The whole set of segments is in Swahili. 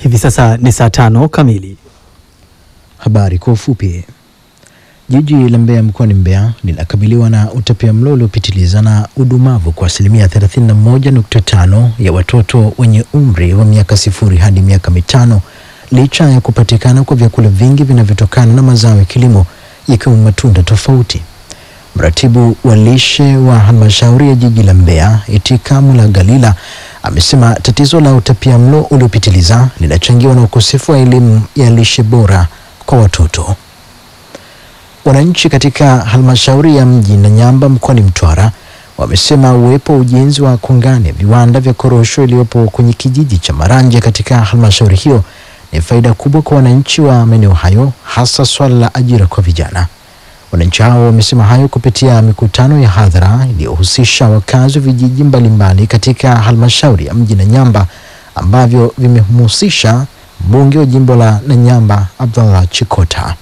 Hivi sasa ni saa tano kamili. Habari kwa ufupi. Jiji la Mbeya mkoani Mbeya linakabiliwa na utapiamlo uliopitiliza na udumavu kwa asilimia 31.5 ya watoto wenye umri wa miaka sifuri hadi miaka mitano licha ya kupatikana kwa vyakula vingi vinavyotokana na mazao ya kilimo ikiwemo matunda tofauti. Mratibu wa lishe wa halmashauri ya jiji la Mbeya Itika Mulagalila amesema tatizo la utapiamlo uliopitiliza linachangiwa na ukosefu wa elimu ya lishe bora kwa watoto. Wananchi katika halmashauri ya mji Nanyamba mkoani Mtwara wamesema uwepo wa ujenzi wa kongani ya viwanda vya korosho iliyopo kwenye kijiji cha Maranje katika halmashauri hiyo ni faida kubwa kwa wananchi wa maeneo hayo, hasa swala la ajira kwa vijana. Wananchi hao wamesema hayo kupitia mikutano ya hadhara iliyohusisha wakazi wa vijiji mbalimbali katika halmashauri ya mji Nanyamba ambavyo vimemhusisha mbunge wa jimbo la Nanyamba Abdallah Chikota.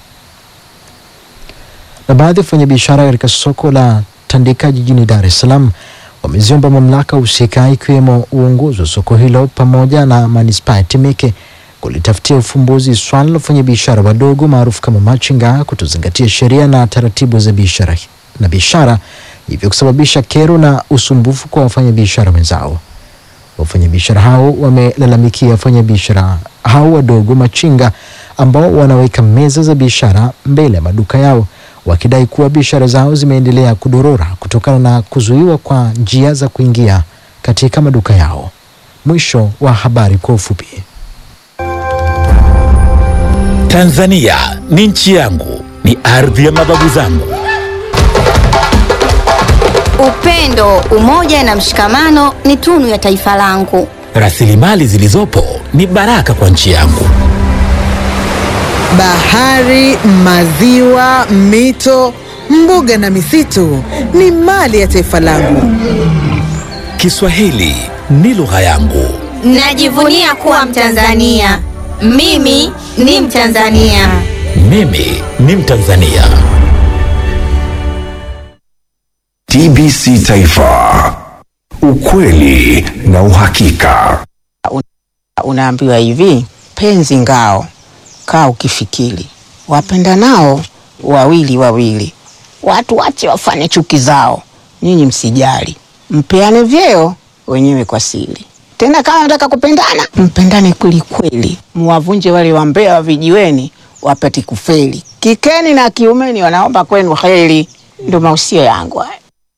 Na baadhi ya wafanyabiashara katika soko la Tandika jijini Dar es Salaam wameziomba mamlaka husika ikiwemo uongozi wa soko hilo pamoja na manispaa ya Temeke kulitafutia ufumbuzi swala la wafanyabiashara wadogo maarufu kama machinga kutozingatia sheria na taratibu za biashara na biashara, hivyo kusababisha kero na usumbufu kwa wafanyabiashara wenzao. Wafanyabiashara hao wamelalamikia wafanyabiashara hao wadogo machinga ambao wanaweka meza za biashara mbele ya maduka yao wakidai kuwa biashara zao zimeendelea kudorora kutokana na kuzuiwa kwa njia za kuingia katika maduka yao. Mwisho wa habari kwa ufupi. Tanzania ni nchi yangu, ni ardhi ya mababu zangu. Upendo, umoja na mshikamano ni tunu ya taifa langu. Rasilimali zilizopo ni baraka kwa nchi yangu. Bahari, maziwa, mito, mbuga na misitu ni mali ya taifa langu. Kiswahili ni lugha yangu. Najivunia kuwa Mtanzania. Mimi ni Mtanzania. Mimi ni Mtanzania. TBC Taifa, ukweli na uhakika. Unaambiwa hivi, penzi ngao, kaa ukifikiri, wapenda nao wawili wawili, watu wache wafanye chuki zao, nyinyi msijali, mpeane vyeo wenyewe kwa siri. Tena kama nataka kupendana, mpendane kweli kweli, muwavunje wale wambea wa vijiweni wapate kufeli. Kikeni na kiumeni wanaomba kwenu heri. Ndo mausio yangu haya.